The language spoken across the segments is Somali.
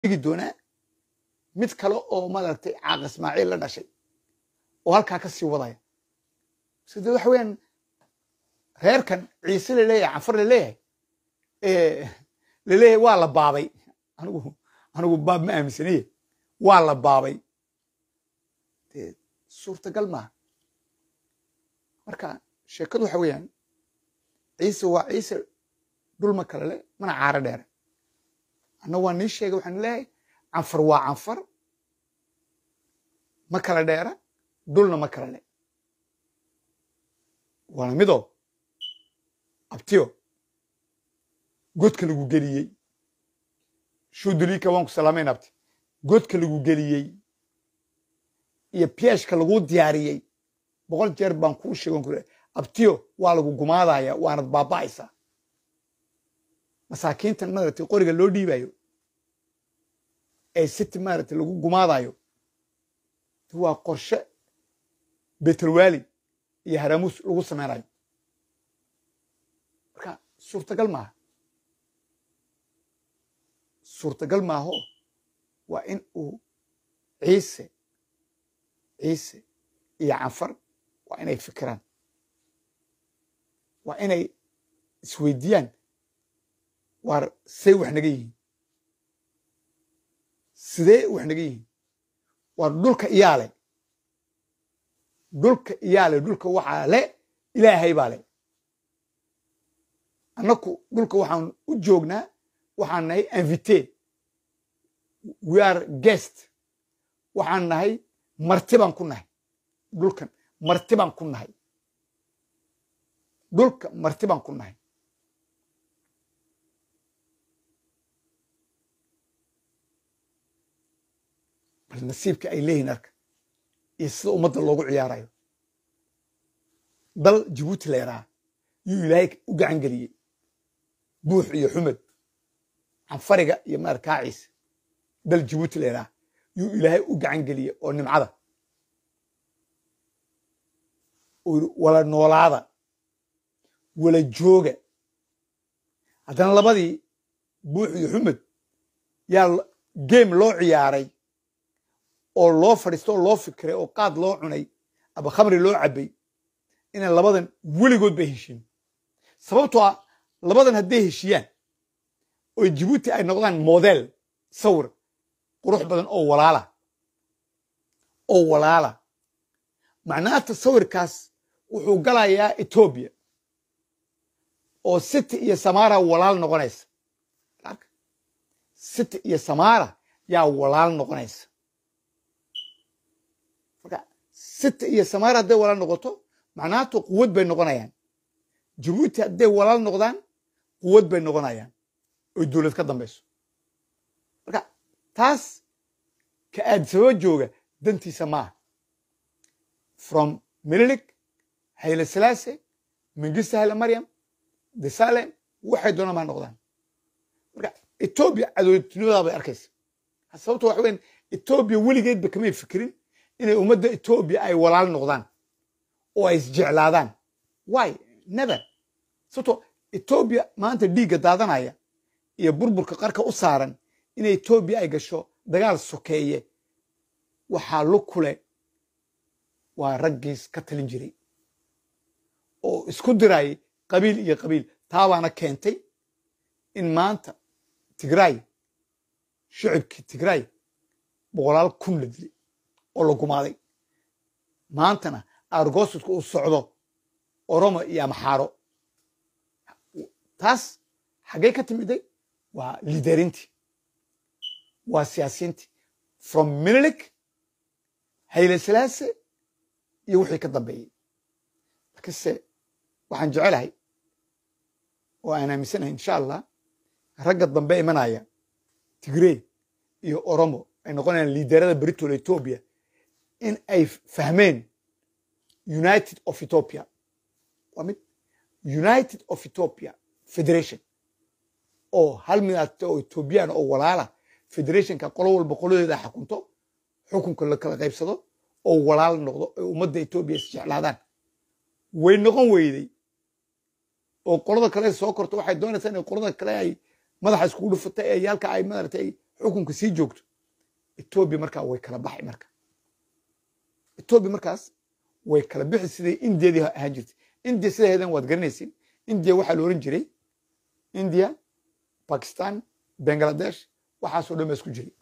igi doonaa mid kale oo maaragtay caaq ismaaciil la dhashay oo halkaa ka sii wadaya side waxa weeyaan reerkan ciise laleeyahay canfar laleeyahay laleeyahay waa la baabay anigu anigu baab ma aaminsaniye waa la baabay dee suurtagal maaha marka sheekadu waxa weeyaan ciise waa ciise dhulma kale le mana caaro dheere anna waa nii sheegay waxaan leeyahay canfar waa canfar ma kala dheera dhulna ma kala le waana midoo abtiyo godka lagu geliyey shuudulika waan ku salaamayn abti godka lagu geliyey iyo pieshka lagu diyaariyey boqol jeer baan kuu sheegan kure abtiyo waa lagu gumaadaya waanad baaba'aysaa masaakiintan maaragtay qoriga loo dhiibayo ee city maaragtay lagu gumaadayo waa qorshe betelwali iyo haramuus lagu samaynayo marka suurtagal maaha suurtagal maaho waa in uu ciise ciise iyo canfar waa inay fikiraan waa inay isweydiiyaan waar say wax naga yihiin sidee wax naga yihiin waar dhulka iyaa le dhulka iyaa le dhulka waxaa le ilaahay baa le annaku dhulka waxaan u joognaa waxaan nahay invité we are guest waxaan nahay marti baan ku nahay dhulkan marti baan ku nahay dhulka marti baan ku nahay bal nasiibka ay leeyihin arka iyo sida ummadda loogu ciyaarayo dal jabuuti la yaraa yuu ilaahay u gacan geliyey buux iyo xumed canfariga iyo maarkaaciisa dal jabuuti la yaraa yuu ilaahay u gacan geliyey oo nimcada wala noolaada wala jooga haddana labadii buux iyo xumed yaa game loo ciyaaray oo loo fadhiisto oo loo fikiray oo qaad loo cunay aba khamri loo cabbay inay labadan weligood bay heshiin sababtoo ah labadan hadday heshiyaan oo jabuuti ay noqdaan model sawir qurux badan oo walaala oo walaala macnaata sawirkaas wuxuu galayaa etoobiya oo city iyo samara walaal noqonaysa city iyo samara yaa walaal noqonaysa marka city iyo samara hadday walaal noqoto macnaatu quwad bay noqonayaan jabuuti hadday walaal noqdaan quwad bay noqonayaan oy dowlad ka dambayso marka taas ka aadisababa jooga dantiisa maaha from mililik hayle salaase mingista hayle maryam desalem waxay doonaan baa noqdaan marka etoobiya cadowtinimadaa bay arkaysa sababto waxa weyan etoobiya weligeedba kamay fikirin inay ummadda etoobiya ay walaal noqdaan oo ay isjeclaadaan why never sababto etoobiya maanta dhiigga daadanaya iyo burburka qarka u saaran inay etoobiya ay gasho dagaal sokeeye waxaa lu kule waa raggiis ka talin jiray oo isku dirayay qabiil iyo qabiil taabaana keentay in maanta tigraay shicibkii tigraay boqolaal kun la dilay oo la gumaaday maantana aargoosudka uu socdo oromo iyo amaxaaro taas xaggey ka timiday waa liiderintii waa siyaasiyiintii from minilik hayle salaase iyo wixii ka dambeeyey lakiinse waxaan jecelahay oo aan aaminsanahay insha allah ragga dambe imanaya tigrey iyo oromo ay noqonayaan liiderada britol etoobiya in ay fahmeen united of ethiopia waa mid united of ethiopia federation oo hal midaate oo ethoobiyan oo walaala federationka qolo walba qoladeeda xakunto xukunka la kala qaybsado oo walaal noqdo ay ummadda etoobiya isjeclaadaan way noqon weyday oo qolada kale soo korto waxay doonaysaa inay qolada kale ay madaxa iskugu dhufatay ee yaalka ay maaragtay xukunka sii joogto etoobiya markaa way kala baxay marka etoobiya markaas way kala bixi siday indiyadii ahaan jirtay indiya sidaheedan waad garanaysin indiya waxaa la oran jiray indiya bakistan bangladesh waxaasoo dhan baa isku jiray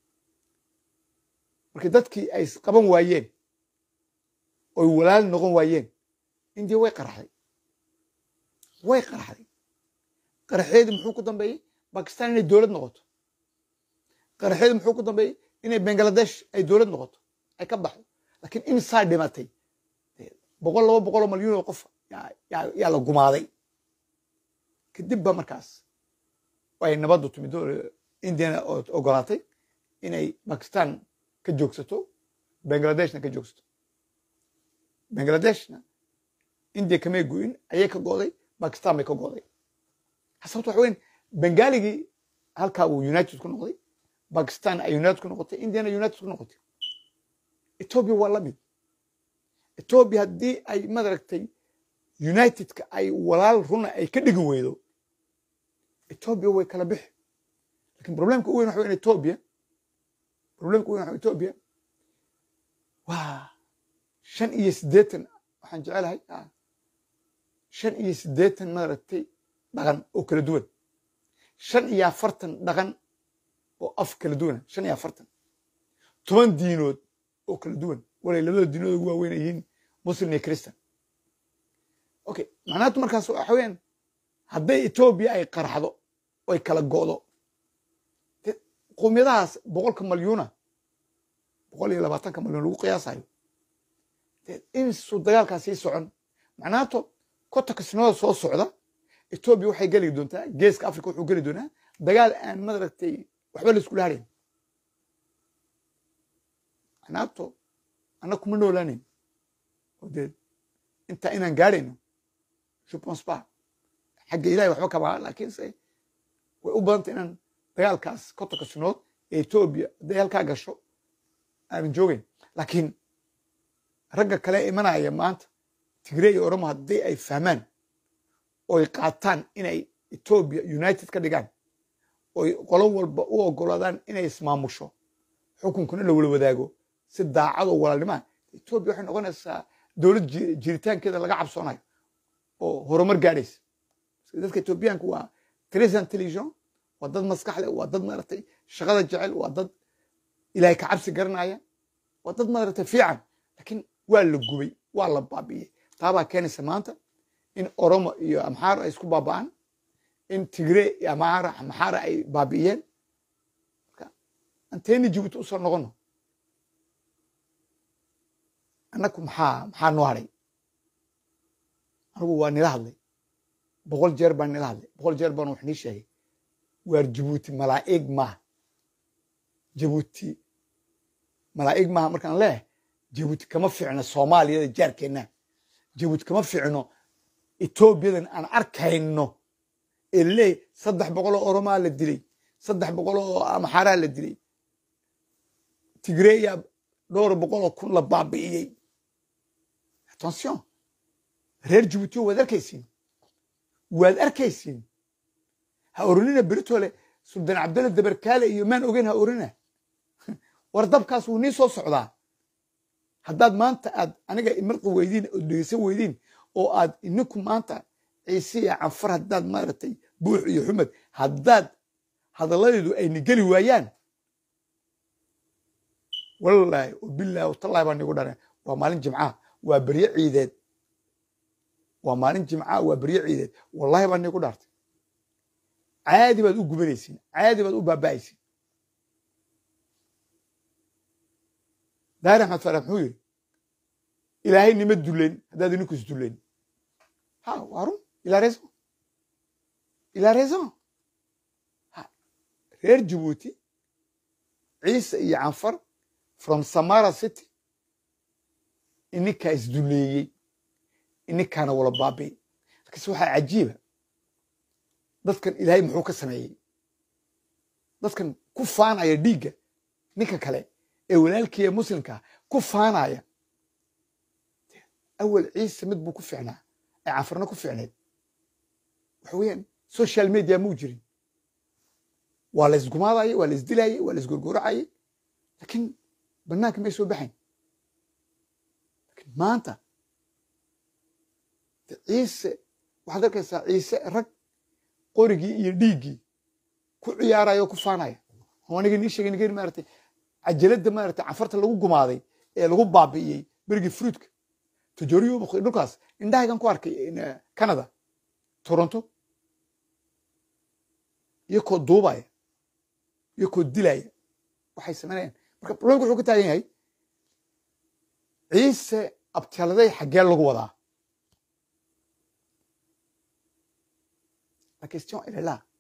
markii dadkii ay qaban waayeen oy walaal noqon waayeen indiya way qaraxday way qaraxday qaraxeedii muxuu ku dambeeyey bakistan inay dowlad noqoto qaraxeedii muxuu ku dambeeyey inay bangladesh ay dowlad noqoto ay ka baxdo laakiin imsaa dhimatay boqol laba boqoloo malyuun oo qof yaa la gumaaday kadib ba markaas ay nabaddu timid indiana ogolaatay inay bakistan ka joogsato bangladeshna ka joogsato bangladeshna indiya kamay go'in ayay ka go'day bakistan bay ka go'day sababto waxa weyn bengaaligii halkaa uu united ku noqday bakistan ay united ku noqotay indiana united ku noqotay etoobiya waa la mid etoobiya haddii ay madaragtay unitedka ay walaal runa ay ka dhigi weydo etoobiya way kala bixi lakin problemka u weyn waxa weyn etoobiya problemka u weyn waxa etoobiya waa shan iyo siddeetan waxaan jecelahay shan iyo siddeetan maaragtay dhaqan oo kala duwan shan iyo afartan dhaqan oo af kala duwana shan iyo afartan toban diinood oo kala duwan walay labada diinood ugu waaweyn ay yihiin muslim iyo christian okay macnaatu markaas waxa weeyaan hadday etoobiya ay qarxdo oy kala go'do qowmiyadahaas boqolka malyuuna boqol iyo labaatanka malyuun lagu qiyaasayo insuu dagaalkaas sii socon macnaato kotonka sinada soo socda etoobiya waxay geli doontaa geeska africa wuxuu geli doonaa dagaal aan madaragtay waxba la iskula harayn macnaato anna kuma noolaanayn oo dee intaa inaan gaadhayno je pense pas xagga ilahay waxba kama laakiinse way u badanta inaan dagaalkaas kotonka sinood ee etoobiya hadday halkaa gasho aanan joogayn laakiin ragga kale imanaya maanta tigre iyo oromo haddii ay fahmaan oy qaataan inay etoobiya united ka dhigaan oy qolo walba u ogolaadaan inay ismaamusho xukunkuna la wala wadaago si daacadoo walaalnimaa etoobiya waxay noqonaysaa dowlad jiritaankeeda laga cabsoonayo oo horumar gaadhaysa dadka etoobiyaanku waa tres intelligent waa dad maskax leh waa dad maaragtay shaqada jecel waa dad ilaahay ka cabsi garanaya waa dad maaragtay fiican laakiin waa la gubay waa la baabi'iyey taabaa keenaysa maanta in oromo iyo amxaaro ay isku baaba'aan in tigre iyo amxaara amxaara ay baabi'iyeen marka anteeni jibuuti usoo noqono annaku maxaa maxaa noo hadhay anigu waa nila hadlay boqol jeer baan nila hadlay boqol jeer baan wax nii sheegay waar jibuuti malaa'ig maaha jibuuti malaa'ig maaha markaan leeyahay jibuuti kama fiicno soomaaliyada jaarkeenna jibuuti kama fiicno etoobiyadan aan arkayno ee laleeyahy saddex boqol oo oromaa la dilay saddex boqol oo amxaaraa la dilay tigreya dhowr boqol oo kun la baabi'iyey attention reer jibuutiyo waad arkaysiin waad arkaysiin ha oranina beritole suldaan cabdulla dabarkaale iyo maan ogeyn ha orina war dabkaas wuu nii soo socdaa haddaad maanta aad aniga marqi weydiin oo dhegeysan weydiin oo aad ininku maanta ciise iyo canfar haddaad maaragtay buux iyo xumed haddaad hadalladeedu ayna geli waayaan wallaahi wabilaahi watallahi baa nigu dhana waa maalin jimcaha waa berye ciideed waa maalin jimcaha waa berye ciideed wallahi baa nigu dhaartay caadi baad u gubanaysiin caadi baad u baaba'aysiin daahir axmed faarax muxuu yidhi ilaahay nima duleen haddaad ininku is duleen ha waa run ilaa raison ilaa raison ha reer jibuuti ciise iyo canfar from samara city ininkaa isduleeyey ininkaana wala baabi'y lakiinse waxaa cajiiba dadkan ilaahay muxuu ka sameeyey dadkan ku faanaya dhiigga ninka kale ee walaalkiiya muslimkaa ku faanaya awal ciise mid buu ku ficnaa ee canfarna ku ficneed waxa weeyaan social media muu jirin waa la isgumaadayay waa la isdilayay waa la isgurguracayay laakiin banaanka may soo baxayn laakiin maanta ciise waxaad arkaysaa ciise rag qorigii iyo dhiiggii ku ciyaaraya oo ku faanaya oo aniga nii sheegay nigan maaragtay cajaladda maaragtay cafarta lagu gumaaday ee lagu baabi'iyey berigii fruitka tajoriyo dhulkaas indhahaygan ku arkay canada toronto iyo koo duubaya iyo koo dilaya waxay samaynayaan marka problemka wuxuu ka taagan yahay ciise abtiyaladay xaggee lagu wadaa la question elle est là